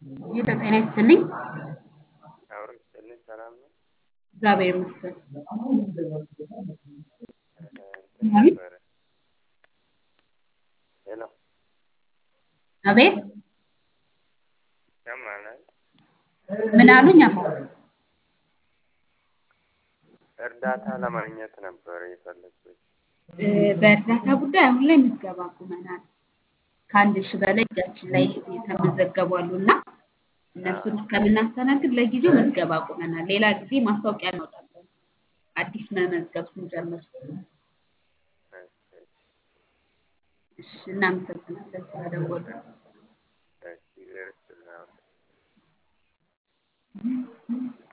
ጌታ ጤና ይስጥልኝ። አብሮ ይስጥልኝ። ሰላም ነው። እግዚአብሔር ይመስገን። እንትን አቤት ነበረ። ሄሎ አቤት፣ ይሰማናል? ምን አሉኝ? አባ እርዳታ ለማግኘት ነበረ የፈለግኩት። እ፣ በእርዳታ ጉዳይ አሁን ላይ ምዝገባ አቁመናል። ከአንድ ሺህ በላይ እጃችን ላይ የተመዘገቡ አሉ እና እነሱን እስከምናስተናግድ ለጊዜው ምዝገባ አቁመናል። ሌላ ጊዜ ማስታወቂያ እናወጣለን አዲስ መመዝገብ ስንጀምር። እሺ፣ እናመሰግናለን ስለደወሉ። እሺ፣ እግዚአብሔር ይስጥልኝ።